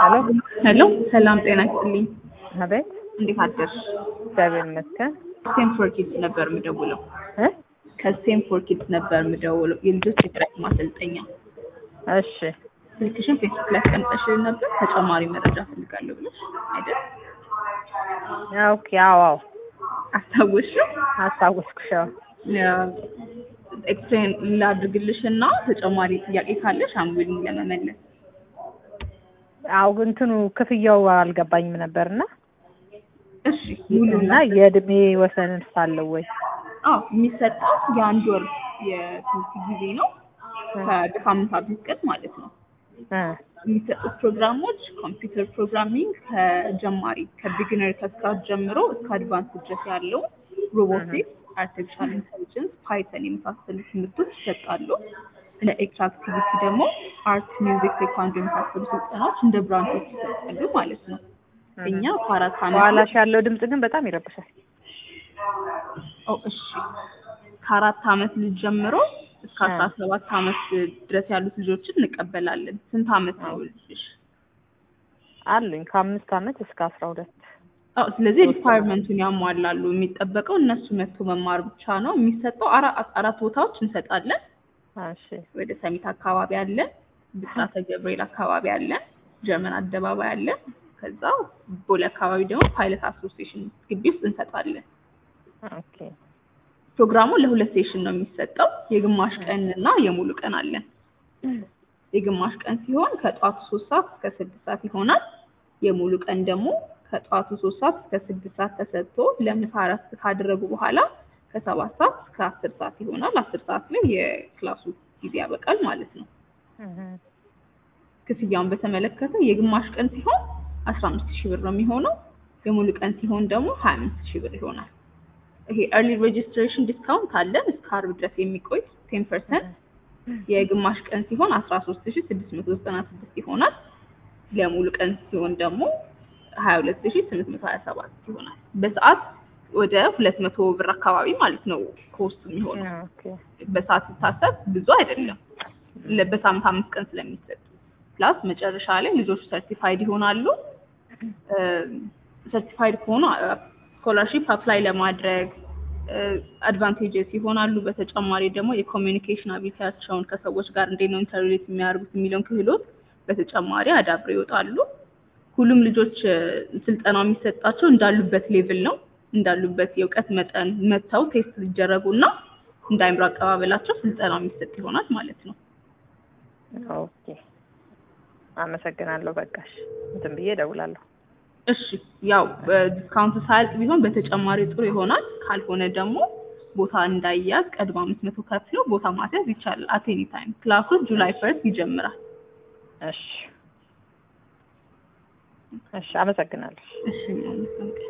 ሄሎ ሄሎ ሰላም ጤና ይስጥልኝ። አቤት። እንዴት አደርሽ? እግዚአብሔር ይመስገን። ስቴም ፎር ኪድስ ነበር የምደውለው። እ ከስቴም ፎር ኪድስ ነበር የምደውለው የልጆች የጥረት ማሰልጠኛ። እሺ ስልክሽን ፌስቡክ ላይ አስቀምጠሽልን ነበር ተጨማሪ መረጃ ፈልጋለሁ ብለሽ አይደል? ኦኬ። አዎ አዎ፣ አስታወስሽው? አስታወስኩሽ። አዎ ኤክስፕሌን ላድርግልሽ እና ተጨማሪ ጥያቄ ካለሽ አንዊሊንግ ለመመለስ አዎ፣ እንትኑ ክፍያው አልገባኝም ነበርና እሺ ሙሉ እና የእድሜ ወሰንን ሳለው ወይ አዎ የሚሰጠው የአንድ ወር የትምህርት ጊዜ ነው ከሳምንት አምስት ቀን ማለት ነው። እ የሚሰጡት ፕሮግራሞች ኮምፒውተር ፕሮግራሚንግ ከጀማሪ ከቢግነር ከስክራች ጀምሮ እስከ አድቫንስ ድረስ ያለው ሮቦቲክስ፣ አርቲፊሻል ኢንቴሊጀንስ፣ ፓይተን የመሳሰሉ ትምህርቶች ይሰጣሉ። እንደ ኤክስትራ አክቲቪቲ ደግሞ አርት፣ ሚውዚክ፣ ቴኳንዶ የመሳሰሉ ስልጠናዎች እንደ ብራንቾች ይሰጣሉ ማለት ነው። እኛ ከአራት ዓመት በኋላሽ ያለው ድምጽ ግን በጣም ይረብሻል። ኦ እሺ ከአራት ዓመት ልጅ ጀምሮ እስከ አስራ ሰባት ዓመት ድረስ ያሉት ልጆችን እንቀበላለን። ስንት ዓመት ነው ልጅሽ? አሉኝ ከአምስት ዓመት እስከ አስራ ሁለት አዎ ስለዚህ ሪኳየርመንቱን ያሟላሉ። የሚጠበቀው እነሱ መጥቶ መማር ብቻ ነው። የሚሰጠው አራ- አራት ቦታዎች እንሰጣለን። እሺ ወደ ሰሚት አካባቢ አለ፣ ብስራተ ገብርኤል አካባቢ አለ፣ ጀርመን አደባባይ አለ። ከዛ ቦሌ አካባቢ ደግሞ ፓይለት አሶሲዬሽን ግቢ ውስጥ እንሰጣለን። ኦኬ ፕሮግራሙ ለሁለት ሴሽን ነው የሚሰጠው። የግማሽ ቀን እና የሙሉ ቀን አለን። የግማሽ ቀን ሲሆን ከጠዋቱ ሶስት ሰዓት እስከ ስድስት ሰዓት ይሆናል። የሙሉ ቀን ደግሞ ከጠዋቱ ሶስት ሰዓት እስከ ስድስት ሰዓት ተሰጥቶ ለምሳ እረፍት ካደረጉ በኋላ ከሰባት ሰዓት እስከ አስር ሰዓት ይሆናል። አስር ሰዓት ላይ የክላሱ ጊዜ ያበቃል ማለት ነው። እህ ክፍያውን በተመለከተ የግማሽ ቀን ሲሆን አስራ አምስት ሺህ ብር ነው የሚሆነው። የሙሉ ቀን ሲሆን ደግሞ ሀያ አምስት ሺህ ብር ይሆናል። ይሄ ኤርሊ ሬጅስትሬሽን ዲስካውንት አለን እስከ አርብ ድረስ የሚቆይ ቴን ፐርሰንት የግማሽ ቀን ሲሆን አስራ ሶስት ሺህ ስድስት መቶ ዘጠና ስድስት ይሆናል። ለሙሉ ቀን ሲሆን ደግሞ ሀያ ሁለት ሺህ ስምንት መቶ ሀያ ሰባት ይሆናል። በሰዓት ወደ ሁለት መቶ ብር አካባቢ ማለት ነው ኮስቱ የሚሆነው። ኦኬ በሰዓት ሲታሰብ ብዙ አይደለም። ለ- በሳምንት አምስት ቀን ስለሚሰጥ ፕላስ መጨረሻ ላይ ልጆቹ ሰርቲፋይድ ይሆናሉ። ሰርቲፋይድ ከሆኑ ስኮላርሺፕ አፕላይ ለማድረግ አድቫንቴጀስ ይሆናሉ። በተጨማሪ ደግሞ የኮሚኒኬሽን አቢሊቲያቸውን ከሰዎች ጋር እንዴት ነው ኢንተርሌት የሚያደርጉት የሚለውን ክህሎት በተጨማሪ አዳብረው ይወጣሉ። ሁሉም ልጆች እ፣ ስልጠናው የሚሰጣቸው እንዳሉበት ሌቭል ነው። እንዳሉበት የእውቀት መጠን መጥተው ቴስት ሊደረጉ እና እንደ አይምሮ አቀባበላቸው ስልጠናው የሚሰጥ ይሆናል ማለት ነው። ኦኬ አመሰግናለሁ። በቃሽ እንትን ብዬ እደውላለሁ። እሺ ያው ዲስካውንት ሳያልቅ ቢሆን በተጨማሪ ጥሩ ይሆናል። ካልሆነ ደግሞ ቦታ እንዳይያዝ ቀድሞ አምስት መቶ ከፍለው ቦታ ማስያዝ ይቻላል። አት ኤኒ ታይም ክላሱ ጁላይ ፈርስት ይጀምራል። እሺ እሺ፣ አመሰግናለሁ። እሺ